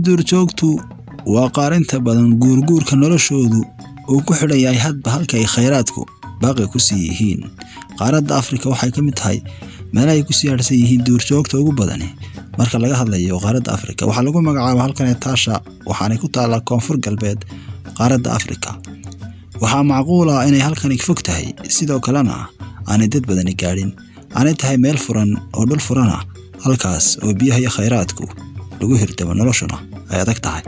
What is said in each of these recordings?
duurjoogtu waa qaar inta badan guurguurka noloshoodu uu ku xidhan yahay hadba halka ay khayraadku baaqi ku sii yihiin qaaradda afrika waxay ka mid tahay meelaha ay ku siyaadhsan yihiin duurjoogta ugu badani marka laga hadlayo qaaradda afrika waxaa lagu magacaaba halkan taasha waxaanay ku taallaa koonfur galbeed qaaradda afrika waxaa macquul ah inay halkani fog tahay sidoo kalena aanay dad badani gaadhin aanay tahay meel furan oo dhul furan ah halkaas oo biyaha iyo khayraadku lagu hirdamo noloshuna ay adag tahay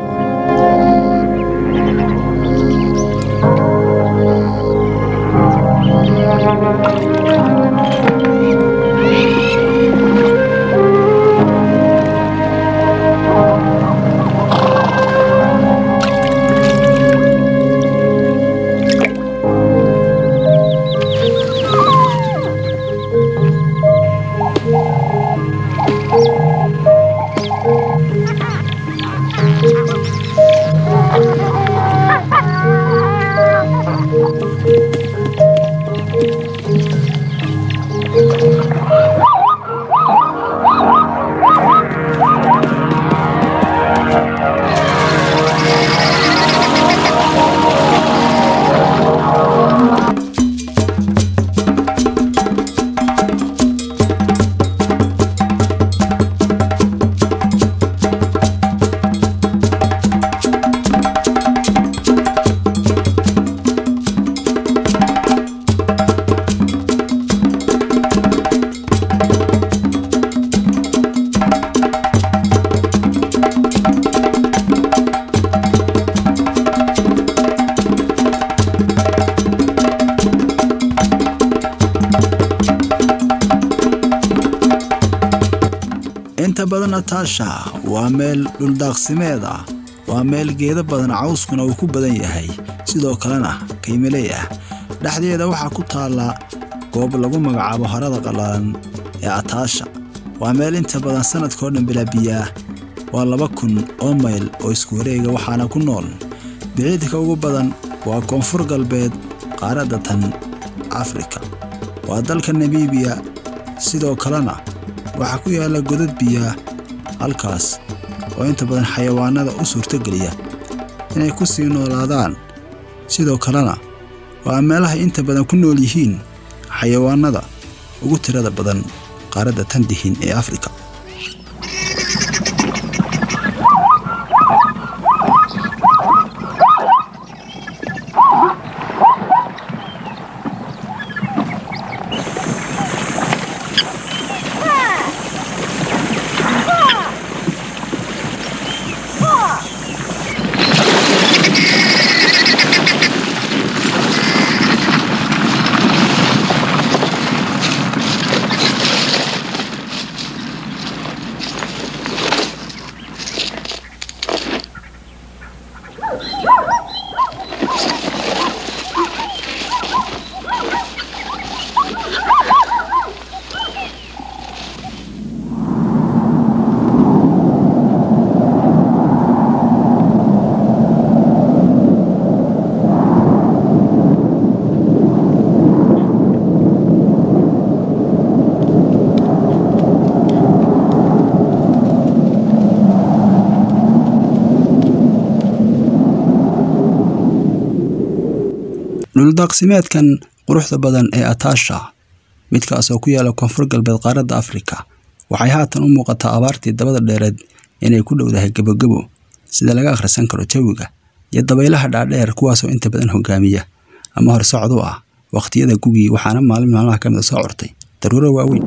inta badan ataasha waa meel dhuldaaqsimeed ah waa meel geedo badan cawskuna uu ku badan yahay sidoo kalena kaymiley ah dhexdeeda waxaa ku taalla goob lagu magacaabo harada qallaalan ee ataasha waa meel inta badan sannadkao dhan bilaabiyaa waa laba kun oo mayl oo isku wareega waxaana ku nool biciidka ugu badan waa koonfur galbeed qaaradda tan afrika waa dalka namibiya sidoo kalena waxaa ku yaalla godad biyaa halkaas oo inta badan xayawaanada u suurtogeliya inay ku sii noolaadaan sidoo kalena waa meelahay inta badan ku nool yihiin xayawaanada ugu tirada badan qaaradda tan dihin ee afrika dhuldaaqsimeedkan quruxda badan ee ataasha midkaas oo ku yaala koonfur galbeed qaaradda afrika waxay haatan u muuqataa abaartii dabada dheereed inay ku dhowdahay gebogebo sida laga akhrisan karo jawiga iyo dabaylaha dhaadheer kuwaasoo inta badan hogaamiya ama horsocod u ah wakhtiyada gugii waxaana maalin maalmaha ka mida soo cortay daruuro waaweyn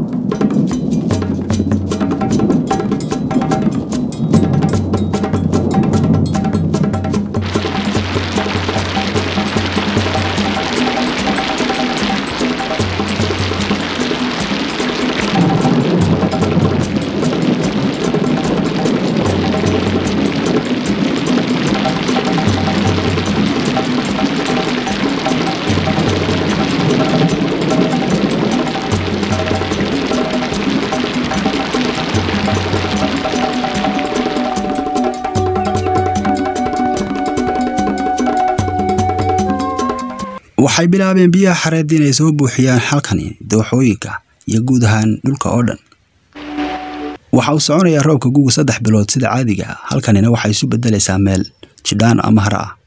waxay bilaabeen biyaha xareed inay soo buuxiyaan halkani dooxooyinka iyo guud ahaan dhulka oo dhan waxa uu soconayaa roobka guga saddex bilood sida caadiga ah halkanina waxay isu beddelaysaa meel jidhaan ama hara ah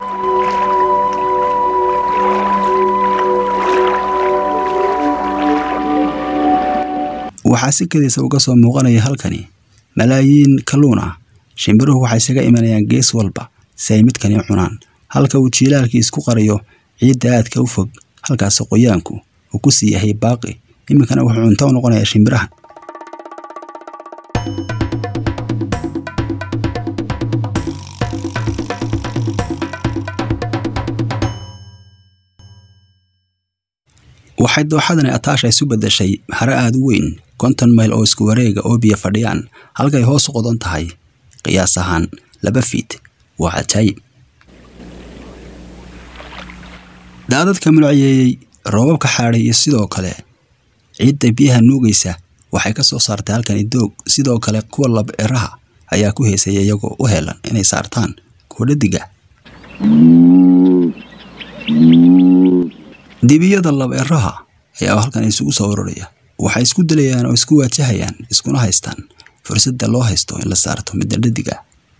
waxaa si kadisa uga soo muuqanaya halkani malaayiin kalluun ah shimbiruhu waxay isaga imanayaan gees walba si ay midkani u cunaan halka uu jiilaalkii isku qariyo ciidda aadka u fog halkaasi qoyaanku uu ku sii yahay baaqi iminkana wuxuu cunto u noqonayaa shimbirahan waxay dooxadani ataasha isu beddeshay hare aada u weyn konton mayl oo isku wareega oo biyo fadhiyaan halkay hoos u qodan tahay qiyaas ahaan laba fiid waa cajaayib daadadka mulciyeeyey roobabka xaadhay iyo sidoo kale ciidda biyaha nuugaysa waxay ka soo saartay halkani doog sidoo kale kuwa lab eraha ayaa ku heesaya iyagoo u helan inay saartaan kuwa dhadiga dibiyada lab eraha ayaa halkan isugu soo ururaya waxay isku dilayaan oo isku waajahayaan iskuna haystaan fursadda loo haysto in la saarto midda dhadiga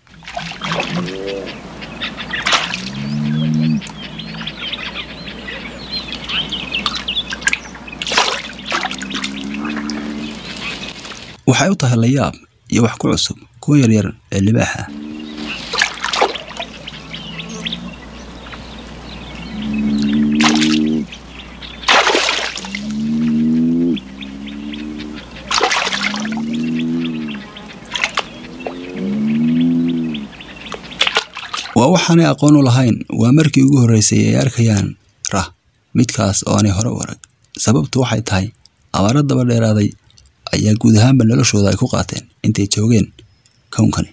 waxay u tahay layaab iyo wax ku cusub kuwa yaryar ee libaaxa waa waxaanay aqoon u lahayn waa markii ugu horreysay ay arkayaan rah midkaas oo aanay hore u arag sababtu waxay tahay abaaro daba dheeraaday ayaa guud ahaanba noloshooda ay ku qaateen intay joogeen kownkani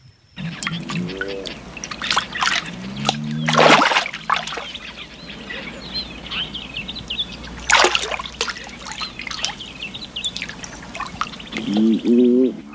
Mm-hmm.